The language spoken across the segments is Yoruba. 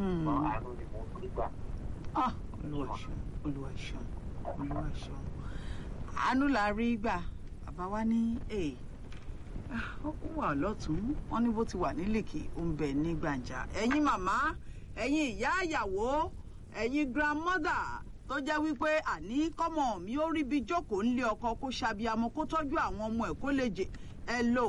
Hmm. wọn àánú ni mo rí gbà. Ah, olúwa ṣeun olúwa ṣeun olúwa ṣeun àánú la rí gbà bàbá wa ní ee ó wà lọ́tún wọn ní bó ti wà nílèkì ó ń bẹ ní gbàǹjà ẹ̀yin màmá ẹ̀yin ìyá àyàwó ẹ̀yin grandmother tó jẹ́ wípé àní kọ́mọ mi ó rí bí jókòó ńlé ọkọ kó ṣàbíamọ kó tọ́jú àwọn ọmọ ẹ̀ kó lè jẹ ẹ lò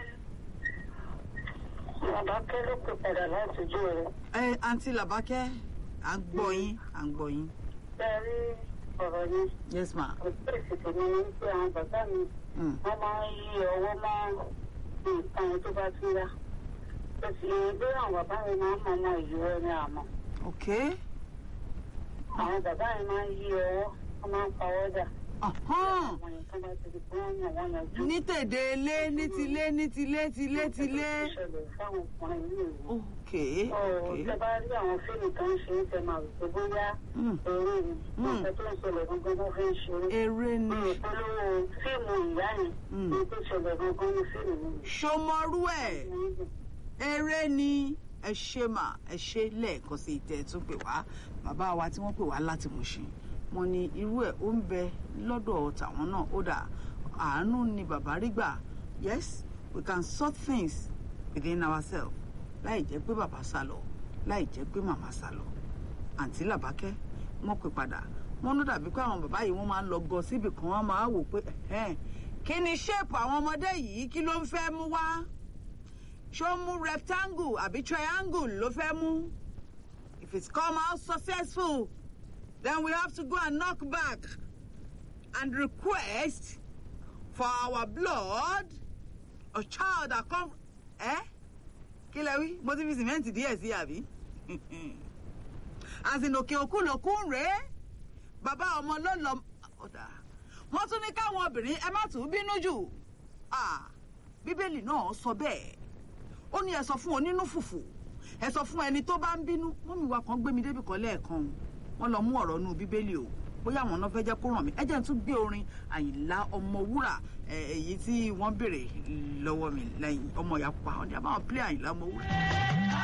bàbá kẹ́ ló pè padà láti ojú rẹ̀. ẹ àǹtí làbákẹ́ à ń gbọ́ yín à ń gbọ́ yín bẹ́ẹ̀ rí ọ̀rọ̀ yẹn yes ma kò sí èsì tèmi ní pé àwọn bàbá mi mm. wọ́n máa ń yí ọwọ́ mọ́ nǹkan yẹn tó bá tún yá. ó sì ń gbé àwọn bàbá mi máa ń mọ ọmọ ìlú ẹ ní àmọ́. ok àwọn bàbá mi máa ń yí ọwọ́ wọ́n máa ń pawọ́ dà. Ọ̀hán. àwọn yẹn tó bá ti di pé wọ́n yàn wọ́n yanjú. ní tèdè ilé ní tilé ní tilé tilé tilé. ìṣẹ̀lẹ̀ fáwọn ọkùnrin yìí nìyẹn. ok Ọ̀rọ̀ ok tẹ bá rí àwọn fíìmù tó ń ṣe é tẹ máa rò pé bóyá Mm. eré ni. Mm. nǹkan tó ń ṣẹlẹ̀ gangan ló fi ń ṣe é. eré mi ni ò polówó fíìmù ìyá yẹn Mm. ní tó ṣẹlẹ̀ gangan ní fíìmù mi. ṣọmọrú ẹ eré ni ẹ ṣe mà ẹ ṣe lẹ́ẹ̀kan sí ìtẹ tún pè wá bàbá wa tí wọ́n pè wá láti Mùṣín wọ́n ní irú ẹ̀ ó ń bẹ lọ́dọ̀ tàwọn náà ó dà àánú ni bàbá rí gbà yes we can sort things within ourselves láì jẹ́ pé bàbá sá lọ láì jẹ́ pé màmá sá lọ àǹtí làbákẹ́ wọ́n pè padà wọ́n ló dàbí pé àwọn bàbá yìí wọ́n máa ń lọ gọ síbì kan wọ́n máa wò pé ẹ̀hẹ́n, kí ni ṣéèpù àwọn ọmọdé yìí kí ló ń fẹ́ mú wá ṣó mú rectangle àbí triangle ló fẹ́ mú if it's come out successful then we have to go and knock back and request for our blood a child that come eh kí lẹ wí mo ti fi sìmẹ́ǹtì díẹ̀ sí àbí àsìnòkè òkú lòkú ń rèé bàbá ọmọ ló lọ ọ̀dà wọ́n tún ní káwọn obìnrin ẹ má tún bínú jù Ah, bíbélì náà sọ bẹ́ẹ̀ ó ní ẹ sọ fún onínú fùfù ẹ sọ fún ẹni tó bá ń bínú mọ́mí wa kan gbé mi débi kan lẹ́ẹ̀kan wọ́n lọ mú ọ̀rọ̀ nù bíbélì o bóyá àwọn náà fẹ́ jẹ́ kó ràn mí ẹ jẹ́ n tún gbé orin àyìnlá ọmọwúrà ẹ, èyí tí wọ́n béèrè lọ́wọ́ mi lẹ́yìn ọmọ ìyá pupa ọ̀dẹ̀ àbáwọn pílẹ̀ àyìnlá ọmọwúrà.